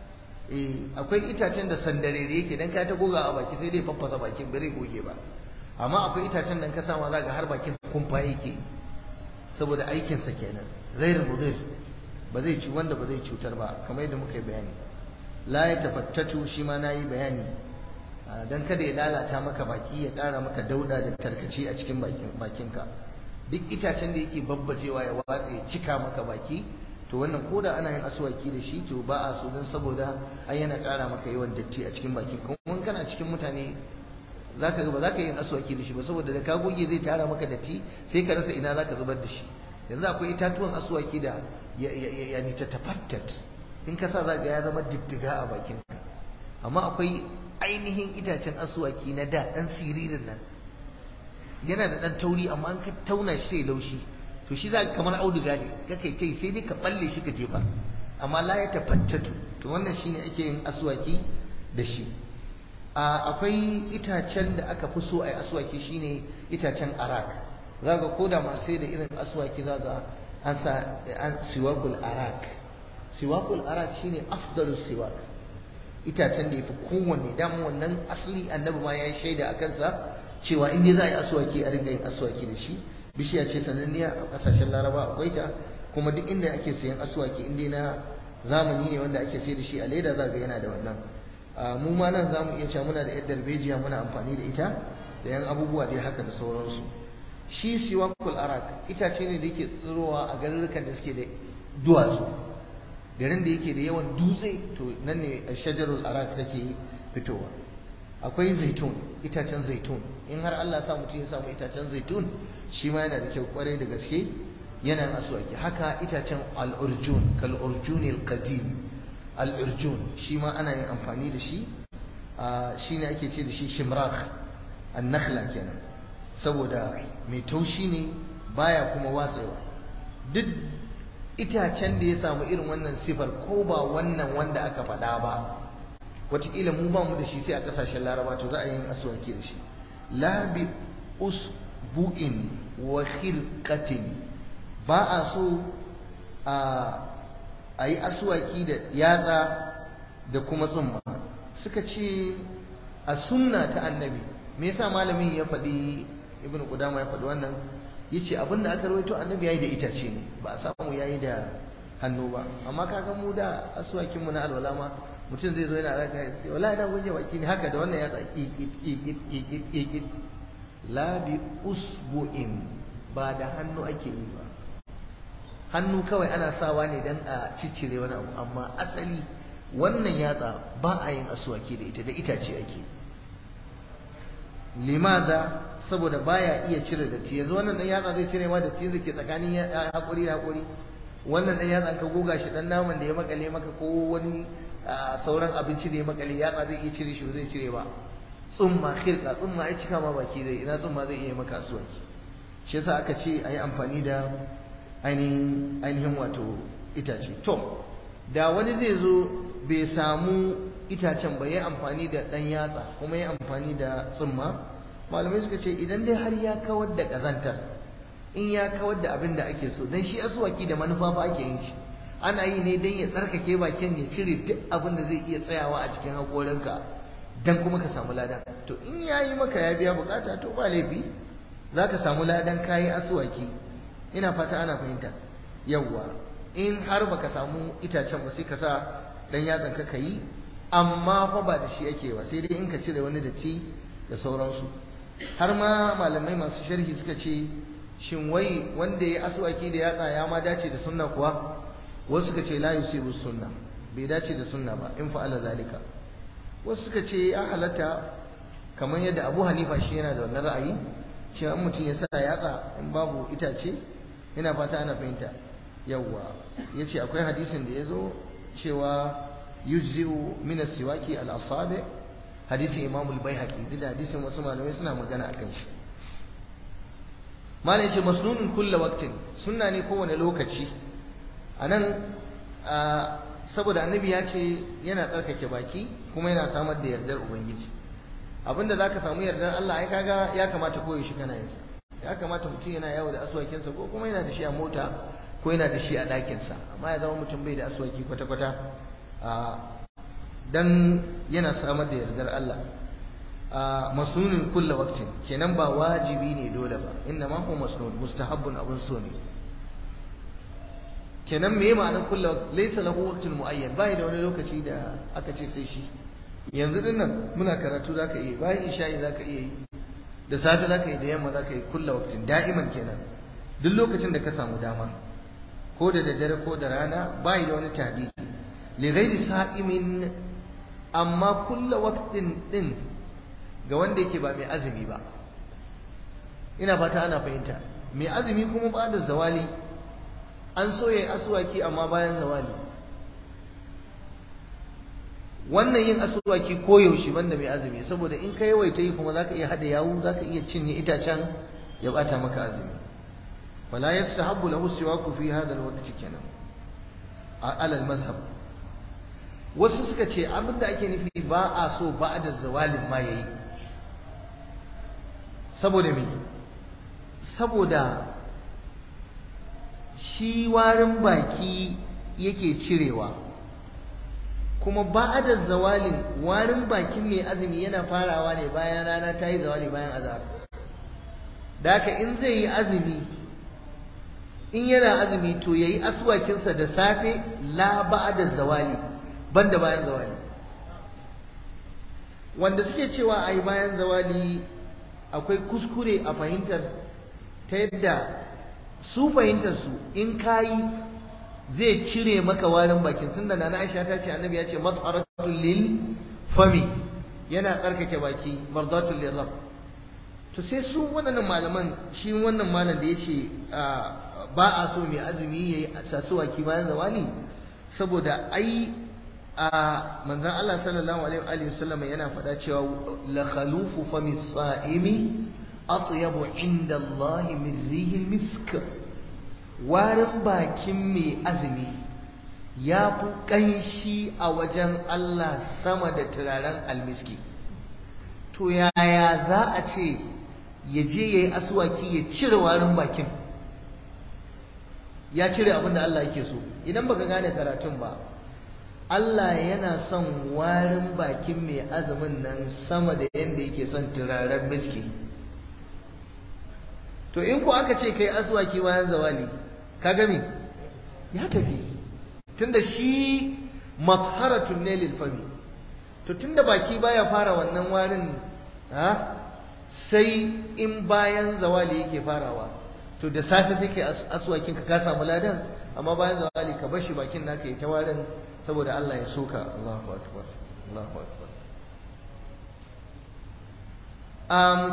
akwai itacen da sandarere yake dan ka ta goga a baki sai dai faffasa bakin bare goge ba amma akwai itacen da ka sama zaka har bakin kumfa yake saboda aikin sa kenan ghair mudir ba zai ci wanda ba zai cutar ba kamar yadda muka yi bayani la ya tafattatu shi ma nayi bayani dan kada ya lalata maka baki ya ƙara maka dauda da tarkace a cikin bakin bakinka duk itacen da yake babbacewa ya watsa ya cika maka baki to wannan koda ana yin aswaki da shi to ba a so don saboda ai yana ƙara maka yawan datti a cikin bakin kuma kana cikin mutane zaka ga ba zaka yin aswaki da shi ba saboda da ka goge zai tara maka datti sai ka rasa ina zaka zubar da shi yanzu akwai itatuwan aswaki da ya ni ta tafattat in ka sa za ga ya zama diddiga a bakin amma akwai ainihin itacen aswaki na da dan siririn nan yana da dan tauri amma an ka tauna shi sai laushi to shi za ka kamar auduga ne kake kai sai dai ka balle shi ka jefa amma la ya tafattatu to wannan shine ake yin aswaki da shi akwai itacen da aka fi so a yi aswaki shine itacen arak za ga koda masu sai da irin aswaki za ga an sa an siwakul arak siwakul arak shine afdalu siwak itacen da yafi kowanne dan wannan asali annabi ma ya yi shaida a kansa cewa in dai za a yi aswaki a ringa yin aswaki da shi bishiya ce sananniya a kasashen laraba akwai ta kuma duk inda ake sayan aswaki in dai na zamani ne wanda ake sai da shi a leda za ga yana da wannan mu ma nan za mu iya cewa muna da yar darbejiya muna amfani da ita da yan abubuwa dai haka da sauransu shi siwakul arak itace ne da yake tsirowa a garurrukan da suke da duwatsu garin da yake da yawan dutse to nan ne shajarul arak take fitowa akwai zaitun itacen zaitun in har Allah sa mutum ya samu itacen zaitun shi ma yana da kyau kwarai da gaske yana aswaki haka itacen al-urjun kal urjunil qadim al-urjun shi ma ana yin amfani da shi shine ake ce da shi shimrakh an-nakhla kenan saboda mai taushi ne baya kuma watsewa duk itacen da ya samu irin wannan sifar ko ba wannan wanda aka faɗa ba wataƙila mu ba mu da shi sai a ƙasashen laraba to za a yi aswaki da shi la bi usbu'in wa khilqatin ba a so a yi aswaki da yatsa da kuma tsumma suka ce a sunna ta annabi me yasa malamin ya faɗi ibnu qudama ya faɗi wannan yace abinda aka rawaito annabi yayi da itace ne ba a samu yayi da hannu ba amma kaga mu da aswakin mu na alwala ma mutum zai zo yana raka ya ce wallahi da gunje baki ne haka da wannan ya tsaki ikit ikit ikit la bi usbu'in ba da hannu ake yi ba hannu kawai ana sawa ne dan a ciccire wani abu amma asali wannan yatsa ba a yin aswaki da ita da itace ake limaza saboda baya iya cire datti yanzu wannan dan yatsa zai cire ma datti da ke tsakanin hakuri da hakuri wannan dan yatsa ka goga shi dan naman da ya makale maka ko wani sauran abinci da ya makale yatsa zai iya cire shi ba zai cire ba tsumma khirka tsumma ai cika ma baki zai ina tsumma zai iya maka asuwaki shi yasa aka ce ayi amfani da ainihin ainihin wato itace to da wani zai zo bai samu itacen ba ya amfani da ɗan yatsa kuma ya amfani da tsumma malamai suka ce idan dai har ya kawar da ƙazantar in ya kawar da abin da ake so don shi asuwaki da manufa fa ake yin shi ana yi ne don ya tsarkake bakin ya cire duk abin da zai iya tsayawa a cikin haƙorinka don kuma ka samu ladan to in ya yi maka ya biya bukata to ba laifi za ka samu ladan kayi asuwaki ina fata ana fahimta yawwa in har baka samu itacen ba sai ka sa dan yatsan ka yi amma fa ba da shi ake ba sai dai in ka cire wani datti da sauransu har ma malamai masu sharhi suka ce shin wai wanda ya aswaki da yatsa ya ma dace da sunna kuwa wasu suka ce la yusibu sunna bai dace da sunna ba in fa'ala zalika wasu suka ce ya halatta kamar yadda Abu Hanifa shi yana da wannan ra'ayi cewa mutum ya sa yatsa in babu itace ina fata ana fahimta yawwa yace akwai hadisin da ya zo cewa yujzi'u min as-siwaki al-asabi hadisin Imam al-Baihaqi da hadisin wasu malamai suna magana akan shi malai ce masnunun kulla waqtin sunna ne kowane lokaci anan saboda annabi ya ce yana tsarkake baki kuma yana samar da yardar ubangiji abinda zaka samu yardar Allah ai kaga ya kamata koyi shi kana yin sa ya kamata mutum yana yawo da aswakinsa ko kuma yana da shi a mota ko yana da shi a ɗakinsa amma ya zama mutum bai da aswaki kwata-kwata dan yana samar da yardar Allah masunin kulla waktin kenan ba wajibi ne dole ba inna ma huwa masnun mustahabbun abun so ne kenan me ma'anar kulla waqt laysa lahu waqtun muayyan bai da wani lokaci da aka ce sai shi yanzu din nan muna karatu zaka iya bayan isha'i zaka iya yi da safe zaka yi da yamma zaka yi kulla waqtin da'iman kenan duk lokacin da ka samu dama ko da daddare ko da rana bai da wani tahdidi li ghairi sa'imin amma kulla waqtin din ga wanda yake ba mai azumi ba ina fata ana fahimta mai azumi kuma ba da zawali an so yayi aswaki amma bayan zawali wannan yin aswaki koyaushe banda mai azumi saboda in ka yawaita yi kuma zaka iya hada yawu zaka iya cinye itacen ya bata maka azumi wala yastahabbu lahu siwaku fi hadha alwaqt kenan ala almazhab wasu suka ce abinda ake nufi ba a so ba'da zawalin ma yayi saboda me saboda shi warin baki yake cirewa kuma ba'da zawalin warin bakin mai azumi yana farawa ne bayan rana ta yi zawali bayan azhar da haka in zai yi azumi in yana azumi to yayi aswakinsa da safe la ba'da zawali banda bayan zawali wanda suke cewa ai bayan zawali akwai kuskure a fahimtar ta yadda su fahimtar su in kayi zai cire maka warin bakin sun da nana Aisha ta ce annabi ya ce mas'aratul lil fami yana tsarkake baki mardatul lil rabb to sai su wannan malaman shi wannan malam da yace ba a so mai azumi yayi sasuwaki bayan zawali saboda ai a manzon Allah sallallahu alaihi wa sallam yana faɗa cewa la khalufu fami sa'imi atyabu inda Allah min rihil misk warin bakin mai azumi ya fi ƙanshi a wajen Allah sama da turaren almiski to yaya za a ce ya je ya yi asuwaki ya cire warin bakin ya cire abin da Allah yake so idan baka gane karatun ba Allah yana son warin bakin mai azumin nan sama da yadda yake son turaren miski to in ku aka ce kai asuwaki bayan zawali ka gami ya tafi tunda shi matharatun ne lil fami to tunda baki baya fara wannan warin ha sai in bayan zawali yake farawa to da safe sai kai aswakin ka ka samu ladan amma bayan zawali ka bar shi bakin naka yi ta warin saboda Allah ya soka Allahu akbar Allahu akbar um,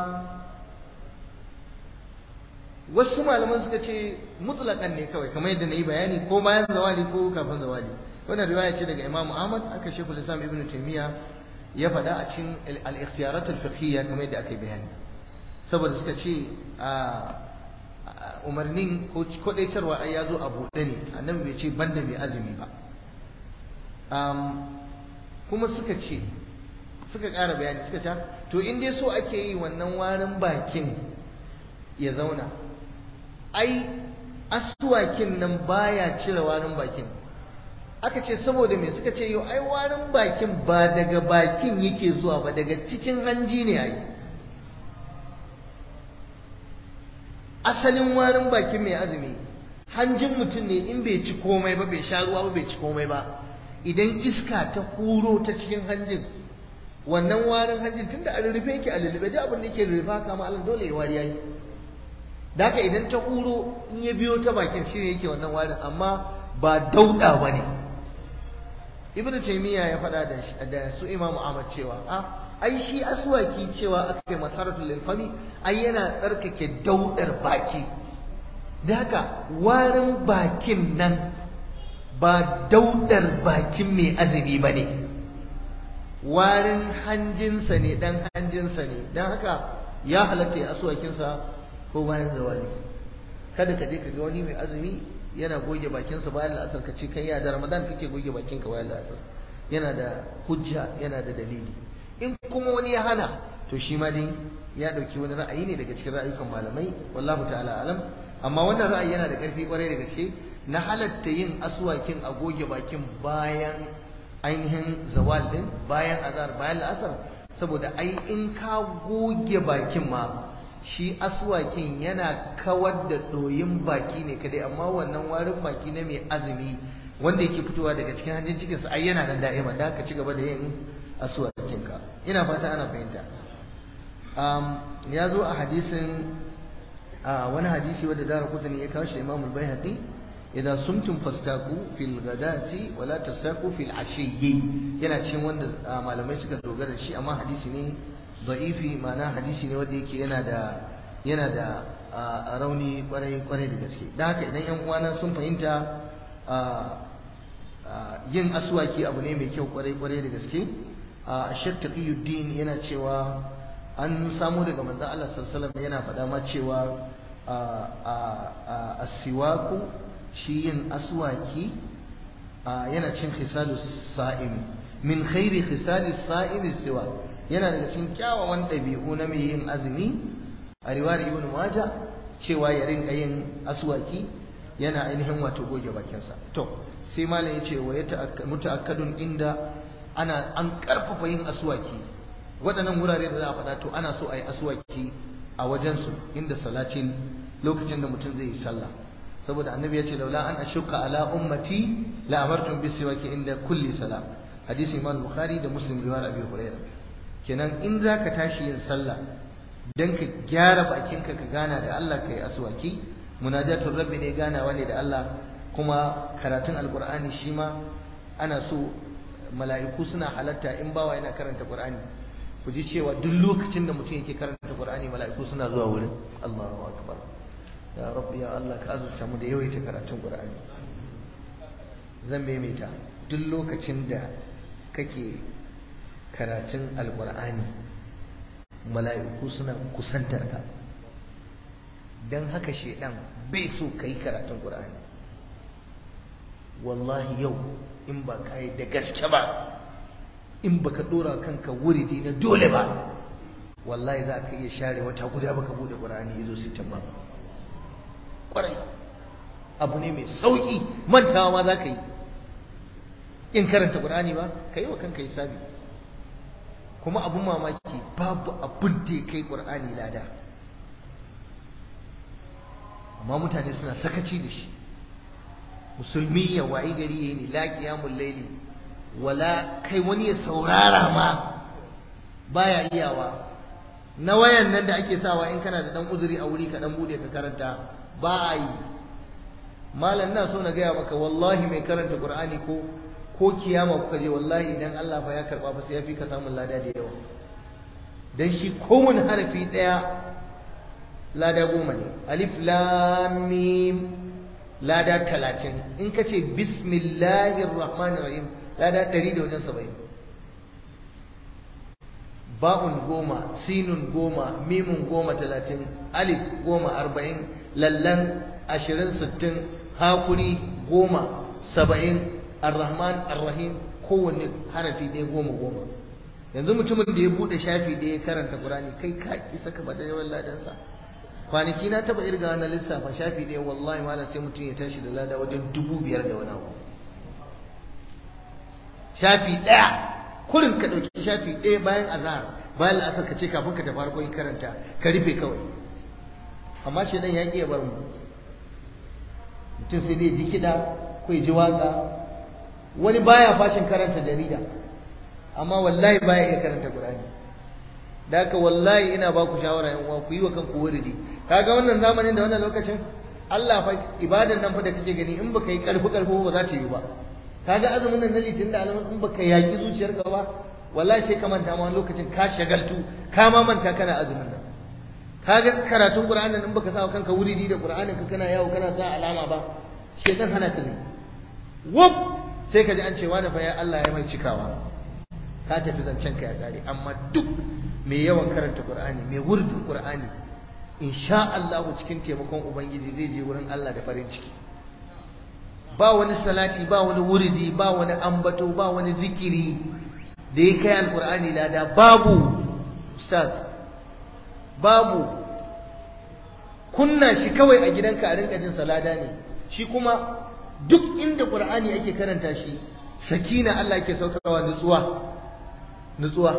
wasu malaman suka ce mutlaƙan ne kawai kamar yadda na yi bayani ko bayan zawali ko kafin zawali wannan riwaya ce daga Imam Ahmad aka Sheikhul Islam Ibn Taymiyyah ya faɗa a cikin al-ikhtiyarat al-fiqhiyya kamar yadda aka yi bayani saboda suka ce umarnin ko kodaitarwa ai ya zo a buɗe ne annabi bai ce banda mai azumi ba kuma suka ce suka ƙara bayani suka ce to in dai so ake yi wannan warin bakin ya zauna ai asuwakin nan baya cire warin bakin aka ce saboda me suka ce yau ai warin bakin ba daga bakin yake zuwa ba daga cikin hanji ne ai asalin warin bakin mai azumi hanjin mutum ne in bai ci komai ba bai sha ruwa ba bai ci komai ba idan iska ta huro ta cikin hanjin wannan warin hanjin tunda a rurrufe yake a lullube duk abin da yake rurrufa kama Allah dole ya wari yayi da haka idan ta huro in ya biyo ta bakin shi ne yake wannan warin amma ba dauda ba ne ibn taymiya ya faɗa da da su imam ahmad cewa a ai shi aswaki cewa aka kai masaratul lil fami ai yana tsarkake daudar baki da haka warin bakin nan ba daudar bakin mai azumi ba ne warin hanjinsa ne dan hanjinsa ne don haka ya halatta ya aswakinsa ko bayan zawali kada ka je ka ga wani mai azumi yana goge bakinsa bayan la'asar ka ce kai ya da ramadan kake goge bakinka bayan la'asar yana da hujja yana da dalili in kuma wani ya hana to shi ma dai ya dauki wani ra'ayi ne daga cikin ra'ayukan malamai wallahu ta'ala alam amma wannan ra'ayi yana da karfi kwarai da gaske na halatta yin aswakin a goge bakin bayan ainihin zawal din bayan azar bayan la'asar saboda ai in ka goge bakin ma shi aswakin yana kawar da ɗoyin baki ne kadai amma wannan warin baki na mai azumi wanda yake fitowa daga cikin hanjin cikinsa ai yana nan da'ima da ka ci gaba da yin aswakinka ina fata ana fahimta ya zo a hadisin wani hadisi wadda dara kudin ya kawo shi imamul bayhaqi idan sumtum fastaku fil ghadati wala tasaku fil ashiyyi yana cikin wanda malamai suka dogara shi amma hadisi ne da'ifi ma'ana hadisi ne wanda yake yana da yana da rauni kwarai kwarai da gaske da haka idan yan uwana sun fahimta yin aswaki abu ne mai kyau kwarai kwarai da gaske Sheikh Taqiyuddin yana cewa an samu daga manzon Allah sallallahu alaihi yana faɗa ma cewa asiwaku shi yin aswaki yana cin khisalus sa'im min khairi khisalis sa'im siwak yana daga cikin kyawawan ɗabi'u na mai yin azumi a riwayar ibn maja cewa ya rinka yin aswaki yana ainihin wato goge bakinsa to sai malam ya ce wa ya muta'akkadun inda ana an karfafa yin aswaki waɗannan wurare da za a faɗa to ana so a yi aswaki a wajensu inda salatin lokacin da mutum zai yi sallah saboda annabi ya ce laula an ashuka ala ummati la amartum bis siwaki inda kulli salah hadisi imam bukhari da muslim riwayar abi hurairah kenan in zaka tashi yin sallah dan ka gyara bakinka ka gana da Allah kai aswaki munajatul rabbi ne ganawa ne da Allah kuma karatun alqur'ani shi ma ana so mala'iku suna halatta in bawa yana karanta qur'ani ku ji cewa duk lokacin da mutum yake karanta qur'ani mala'iku suna zuwa wurin Allahu akbar ya rabbi ya Allah ka azurta mu da yawaita karatun qur'ani zan maimaita duk lokacin da kake karatun alqur'ani mala'iku suna kusantar ka dan haka shedan bai so kai karatun qur'ani wallahi yau in ba ka yi da gaske ba in ba ka dora kanka wuridi na dole ba wallahi za ka iya share wata guda baka bude ƙur'ani ya zo sittin ba ƙwarai abu ne mai sauƙi mantawa ma za ka yi in karanta ƙur'ani ba ka yi wa kanka hisabi kuma abun mamaki babu abin da ya kai ƙur'ani lada amma mutane suna sakaci da shi musulmi ya wayi gari yayi ni la qiyamul layli wala kai wani ya saurara ma baya iyawa na wayan nan da ake sawa in kana da dan uzuri a wuri ka dan bude ka karanta ba a yi malam na so na gaya maka wallahi mai karanta qur'ani ko ko kiyama kuka je wallahi idan Allah fa ya karba fa sai ya fi ka samun lada da yawa dan shi kowane harafi daya lada goma ne alif lam mim lada talatin in ka ce bismillahir rahmanir rahim lada ɗari da wajen saba'in ba'un goma sinun goma mimun goma talatin alif goma arba'in lallan ashirin sittin hakuri goma saba'in arrahman arrahim kowanne harafi ɗaya goma goma yanzu mutumin da ya buɗe shafi ɗaya ya karanta ƙurani kai ka isa ka bada yawan ladansa kwanaki na taba irga na lissafa shafi ɗaya wallahi mala sai mutum ya tashi da lada wajen dubu biyar da wani abu shafi ɗaya kurin ka ɗauki shafi ɗaya bayan azahar bayan la'asar ka ce kafin ka tafi harkokin karanta ka rufe kawai amma shi ɗan ya ƙi ya bar mu mutum sai dai ji kiɗa ko ya ji waƙa wani baya fashin karanta jarida amma wallahi baya iya karanta ƙur'ani da haka wallahi ina ba ku shawara yan uwa ku yi wa kanku wuridi kaga wannan zamanin da wannan lokacin Allah fa ibadan nan fa da kake gani in baka yi karfi karfi ba za ta yi ba kaga azumin nan na litin da alamun in baka yaki zuciyarka ba wallahi sai ka manta ma wani lokacin ka shagaltu ka ma manta kana azumin nan kaga karatun qur'anin in baka sa kanka wuridi da qur'anin ka kana yawo kana sa alama ba shedan hana ka ne wuf sai ka ji an ce wani fa ya Allah ya mai cikawa ka tafi zancen ka ya kare amma duk mai yawan karanta Qur'ani mai wurdin Qur'ani insha Allah cikin taimakon ubangiji zai je wurin Allah da farin ciki ba wani salati ba wani wuridi ba wani ambato ba wani zikiri da ya kai alqur'ani lada babu ustaz babu kunna shi kawai a gidanka a rinka jin salada ne shi kuma duk inda qur'ani ake karanta shi sakina Allah ke saukarwa nutsuwa nutsuwa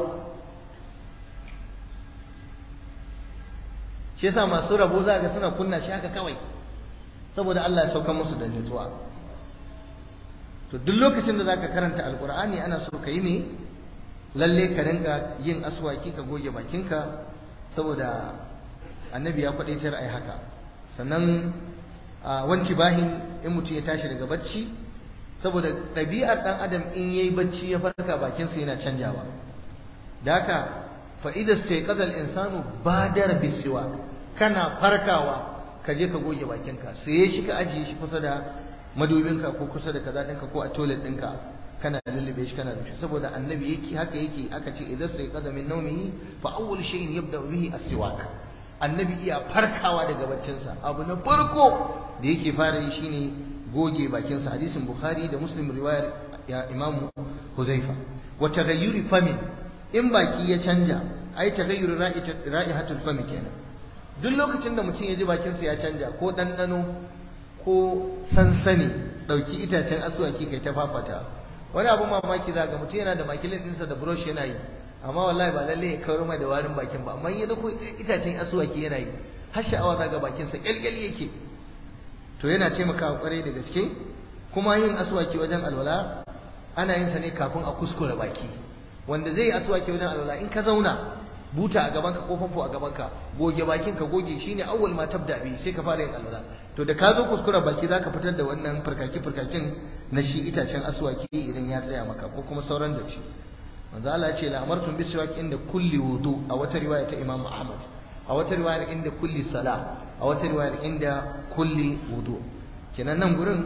shi yasa masu rabo za ga suna kunna shi haka kawai saboda Allah ya sauka musu da nutsuwa to duk lokacin da zaka karanta alqur'ani ana so ka yi ne lalle ka rinka yin aswaki ka goge bakinka saboda annabi ya kwadaitar ai haka sannan wanci bahin in mutum ya tashi daga bacci saboda ɗabi'ar ɗan adam in yayi bacci ya farka bakinsa yana canjawa da haka fa'ida sai ƙazal insanu badar bisiwa kana farkawa ka je ka goge bakinka sai shi ka ajiye shi kusa da madubinka ko kusa da kaza ɗinka ko a toilet ɗinka kana lullube shi kana rufe saboda annabi yake haka yake aka ce idan sai qaza min nawmihi fa awwal shay'in yabda bihi as-siwak annabi iya farkawa daga baccinsa abu na farko da yake fara yi shine goge bakinsa hadisin bukhari da muslim riwayar ya imam huzaifa wa taghayyuri famin in baki ya canja ai taghayyuri ra'ihatul fami kenan duk lokacin da mutum ya ji bakinsa ya canja ko ɗanɗano ko sansani ɗauki itacen asuwaki kai ta fafata wani abu mamaki za ga mutum yana da makilin ɗinsa da brush yana yi amma wallahi ba lalle ya kawar mai da warin bakin ba amma ya dauko itacen asuwaki yana yi har sha'awa za ga bakinsa kyalkyal yake to yana taimakawa kwarai da gaske kuma yin asuwaki wajen alwala ana yin sa ne kafin a kuskure baki wanda zai yi asuwaki wajen alwala in ka zauna buta a gabanka ko famfo a gabanka goge bakin ka goge shine awwal ma tabda bi sai ka fara yin alwala to da ka zo kuskure baki zaka fitar da wannan farkaki farkakin na shi itacen asuwaki idan ya tsaya maka ko kuma sauran da shi manzo Allah ya ce la amartum bisiwak inda kulli wudu a wata riwaya ta Imam Ahmad a wata riwaya inda kulli sala a wata riwaya inda kulli wudu kenan nan gurin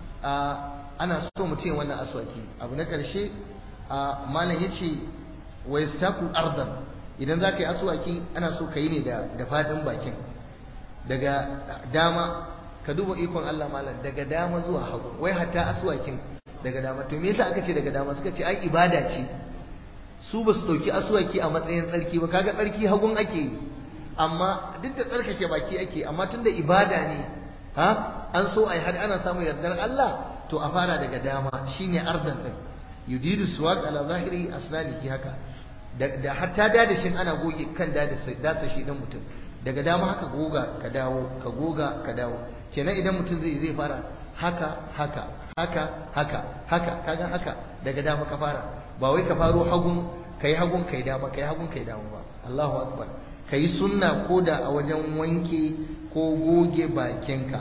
ana so mutum ya wannan aswaki abu na karshe malam yace wa yastaku ardan idan zaka yi aswaki ana so ka yi ne da da fadin bakin daga dama ka duba ikon Allah malam daga dama zuwa hagu wai hatta aswakin daga dama to me yasa aka ce daga dama suka ce ai ibada ce su ba su ɗauki asuwaki a matsayin tsarki ba kaga tsarki hagun ake yi amma duk da tsarkake baki ake amma tunda ibada ne ha an so ai har ana samun yardar Allah to a fara daga dama shine ardan din yudidu suwaq ala zahiri asnanihi haka da hatta dadashin ana goge kan dasa shi dan mutum daga dama haka goga ka dawo ka goga ka dawo kenan idan mutum zai zai fara haka haka haka haka haka kaga haka daga dama ka fara ba wai ka faro hagun kai hagun kai dama kai hagun kai dama ba Allahu akbar kai sunna koda a wajen wanke ko goge bakinka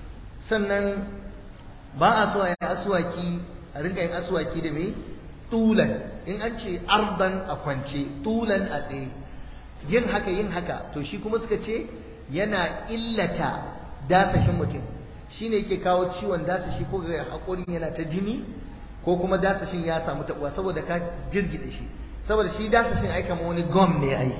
sannan ba a so a yi aswaki a rinka yin aswaki da me tulan in an ce ardan a kwance tulan a tsaye yin haka yin haka to shi kuma suka ce yana illata dasashin mutum shine yake kawo ciwon dasashi ko ga haƙorin yana ta jini ko kuma dasashin ya samu tabuwa saboda ka jirgide shi saboda shi dasashin ai kamar wani gum ne ai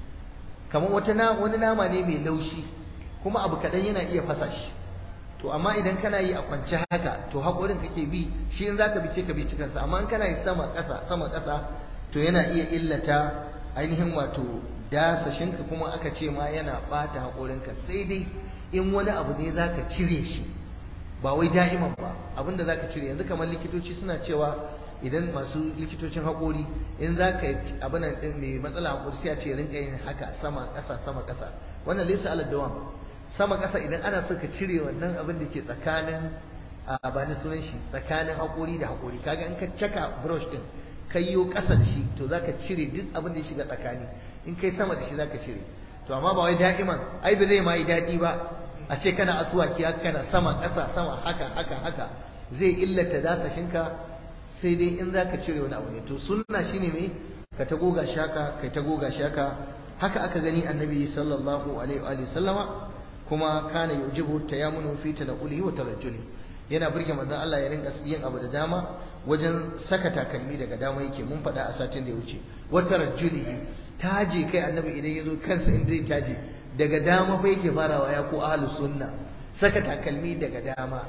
kamar wata na wani nama ne mai laushi kuma abu kaɗan yana iya fasa shi to amma idan kana yi a kwance haka to haƙorin kake bi shi in zaka bi ce ka bi cikinsa amma in kana yi sama ƙasa sama ƙasa to yana iya illata ainihin wato dasashinka kuma aka ce ma yana ɓata haƙorinka sai dai in wani abu ne zaka cire shi ba wai da'iman ba abinda zaka cire yanzu kamar likitoci suna cewa idan masu likitocin haƙori in za ka abin din mai matsala haƙori sai a ce rinka yin haka sama ƙasa sama ƙasa wannan laysa ala dawam sama ƙasa idan ana so ka cire wannan abin da ke tsakanin a ba ni sunan shi tsakanin haƙori da haƙori kaga in ka caka brush din kai yo ƙasa da shi to zaka cire duk abin da ya shiga tsakani in kai sama da shi zaka cire to amma ba wai da'iman ai ba zai ma yi daɗi ba a ce kana asuwaki haka kana sama ƙasa sama haka haka haka zai illata dasashinka sai dai in za ka cire wani abu ne to sunna shine me ka ta goga shaka kai ta goga shaka haka aka gani annabi sallallahu alaihi wa sallama kuma kana yujibu tayammunu fi tanqulihi wa tarajjuli yana burge manzon Allah ya rinka yin abu da dama wajen saka takalmi daga dama yake mun faɗa a satin da ya wuce wa tarajjulihi taje kai annabi idan ya zo kansa in zai taje daga dama fa yake farawa ya ko ahlus sunna saka takalmi daga dama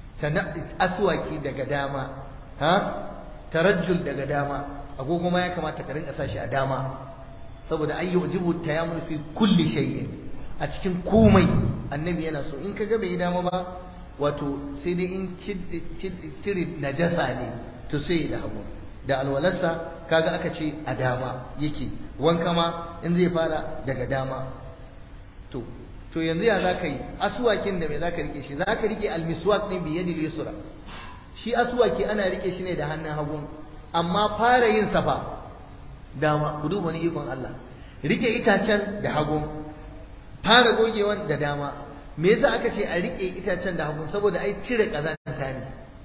aswaki daga dama ha tarajjul daga dama agogo ma ya kamata ka rinka sashi a dama saboda ay yujibu tayammul fi kulli shay'in a cikin komai annabi yana so in kaga bai dama ba wato sai dai in cire najasa ne to sai da hagu da alwalarsa kaga aka ce a dama yake wanka ma in zai fara daga dama to to yanzu ya za ka yi aswakin da mai za ka rike shi za ka rike almiswak ɗin biye da yusra shi aswaki ana rike shi ne da hannun hagu amma fara yin safa dama ku duba ni ikon Allah rike itacen da hagu fara gogewan da dama me yasa aka ce a rike itacen da hagu saboda ai cire kazanta ne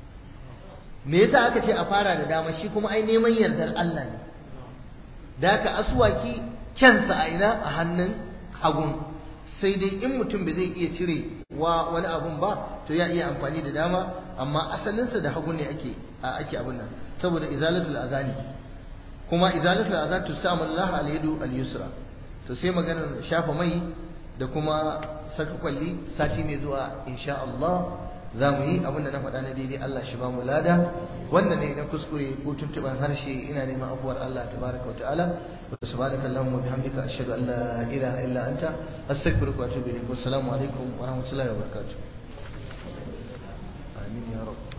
me yasa aka ce a fara da dama shi kuma ai neman yardar Allah ne da ka aswaki kyansa a ina a hannun hagun sai dai in mutum bai zai iya cire wa wani abun ba to ya iya amfani da dama amma asalinsa da hagu ne ake ake abun nan saboda izalatul azani kuma izalatul azan tusamu Allah al-yadu al-yusra to sai maganar shafa mai da kuma saka kwalli sati mai zuwa insha Allah za mu yi abinda na faɗa na daidai Allah shi ba mu lada wanda ne na kuskure ko tuntuban harshe ina neman afuwar Allah tabaraka wa ta'ala wa subhanaka allahumma wa bihamdika ashhadu an la ilaha illa anta astaghfiruka wa atubu ilaik wa assalamu alaikum wa rahmatullahi wa barakatuh